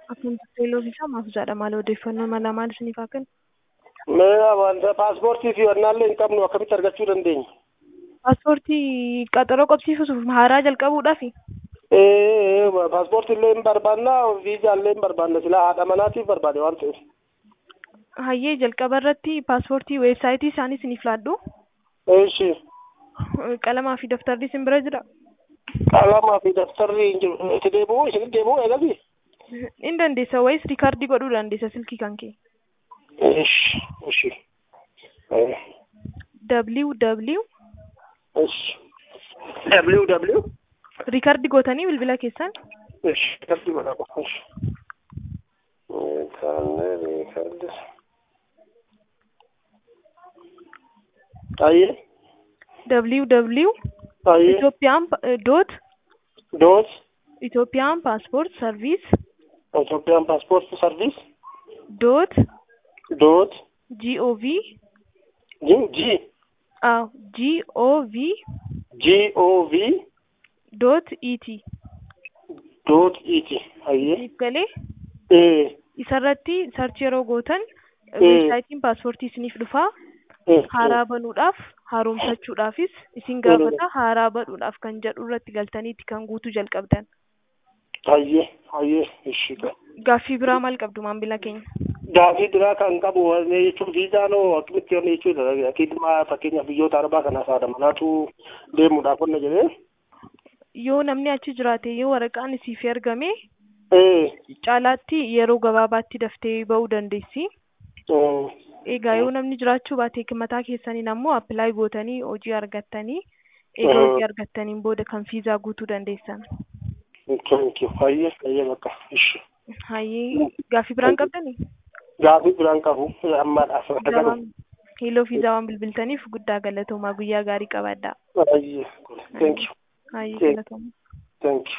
Akkuma teeloo isaa maaf jedha maal odeeffannoo mala maal isiniif haa kennu? Mee wanta paaspoortii fi wannaallee hin qabnu akkamitti argachuu dandeenya? Paaspoortii qaxaroo qabsiisuuf haaraa jalqabuudhaafi? Ee paaspoortii illee hin barbaanna viizaa illee hin barbaanna silaa haadha manaatiif barbaade waan ta'eef. Hayyee jalqaba irratti paaspoortii weebsaayitii isaanii isiniif laaddu. Eeshi Qalamaa fi daftarri isin bira jira. qalamaa fi daftarri hin jiru itti deebi'uu isin deebi'uu eegabi. In dandeessa wayis riikaardii godhuu dandeessa silkii kan kee. Eeshi eeshi www eeshi www riikaardii gootanii bilbila keessan eeshi riikardi godhama eeshi. Riikardi riikardi. Ayyee www ayyee Itoophiyaan doot doot Itoophiyaan paaspoort sarviis Itoophiyaan paaspoortii sarviis doot doot gov G G gov G O V doot et doot it ayyee galee ee isarratti sarchi yeroo gootan Mm. weebsaayitiin paaspoortii isiniif dhufaa ee haaraa banuudhaaf haaromsachuudhaafis isin gaafata haaraa banuudhaaf kan jedhu irratti galtaniitti kan guutuu jalqabdan. ayyee ayyee ishi Gaaffii biraa maal qabdu maamila keenya? gaafii biraa kan qabu wanni jechuun viizaan hoo akkamitti wanni jechuudha akkiduma fakkeenyaaf biyyoota arbaa kanaaf haadha manaatu deemuudhaaf wanna jedhee Yoo namni achi jiraate yoo waraqaan isiif ergame ee caalaatti yeroo gabaabaatti daftee ba'uu dandeessi. ee, Egaa yoo namni jiraachuu baate mataa keessaniin ammoo appilaayi gootanii hojii argattanii egaa Mhm. hojii argattaniin booda kan fiizaa guutuu dandeessan. thank you ayyee ayyee bakka ishi Hayyee gaaffii biraan qabdanii? gaafii biraan qabu ammaadhaaf Gabaan hiiloo fiizaa waan bilbiltaniif guddaa galatoomaa guyyaa gaarii qabaadhaa. ayyee thank you Hayyee Okay. galatoomaa. thank you